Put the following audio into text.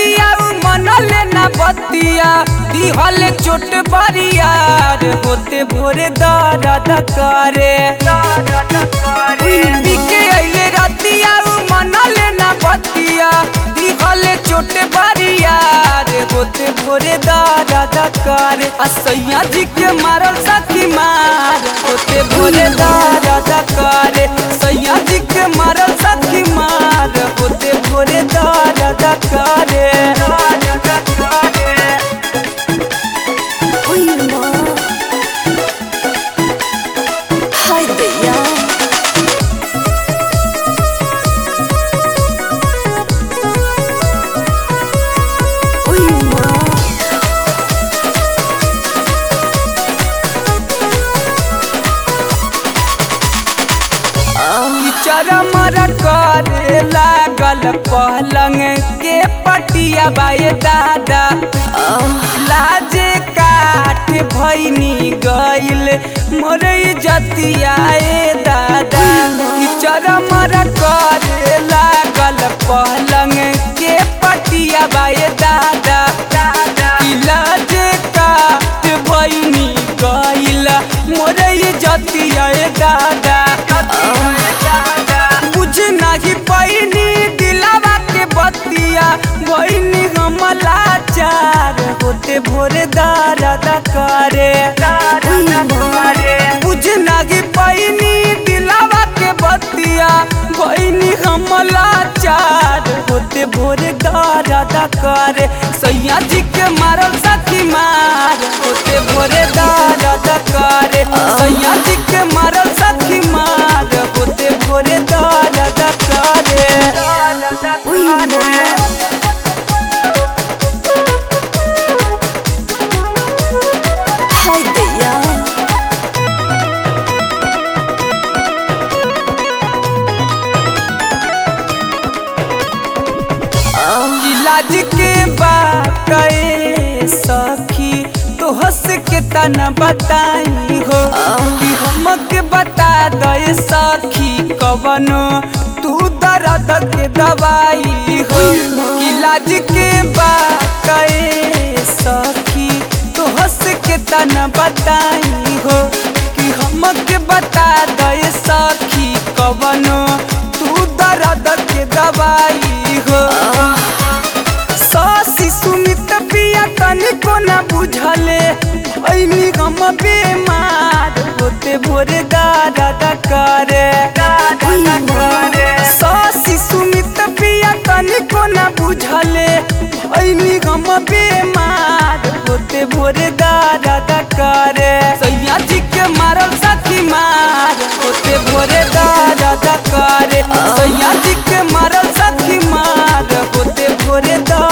रतिया उ मनले ना बतिया दिहले चोट बरियार होते भोरे दर्द करे बिके अइले रतिया उ मनले ना बतिया दिहले चोट बरियार होते भोरे दर्द करे असैया जी के मारल सखी मार होते भोरे दर्द करे सैया जी के मारल सखी मार होते भोरे दर्द करे Uyuma Haydi ya Uyuma चरमर करे लागल पलंग के पटिया बाए दादा लाजे काठ भैनी गइल मोर जतिया ए दादा चरमर करे लागल पलंग के पटिया बाए दादा लाजे काठ भैनी गइल मोर जतिया ए दादा बुझ नहीं पैनी दिलावा के बतिया वही हमला चार होते भोरे दर्द करे बुझ नहीं पैनी दिलावा के बतिया वही हमला चार होते भोरे दर्द करे सैया जी के मारल सखी मार होते भोरे दर्द करे सैया जी के मारल सखी मार होते भोरे दर्द करे Haydi ya इलाज के बात ए सखी तो हंस के तना बताई हो कि हमके बता दे सखी कवनो तू दर्द के दवाई हो इलाज के बात ए सखी तो हंस के तना बताई हो कि हमके बता दे सखी कवनो तू दर्द के दवाई हो सासी सुमित पिया तनिको न बुझले ऐनी हम बेमार होते भोरे दर्द करे सासी सुमित पिया तनिको न बुझले ऐनी हम बेमार होते भोरे दर्द करे सैया जी के मारल सखी मार होते भोरे दर्द करे सैया जी के मारल सखी मार होते भोरे दर्द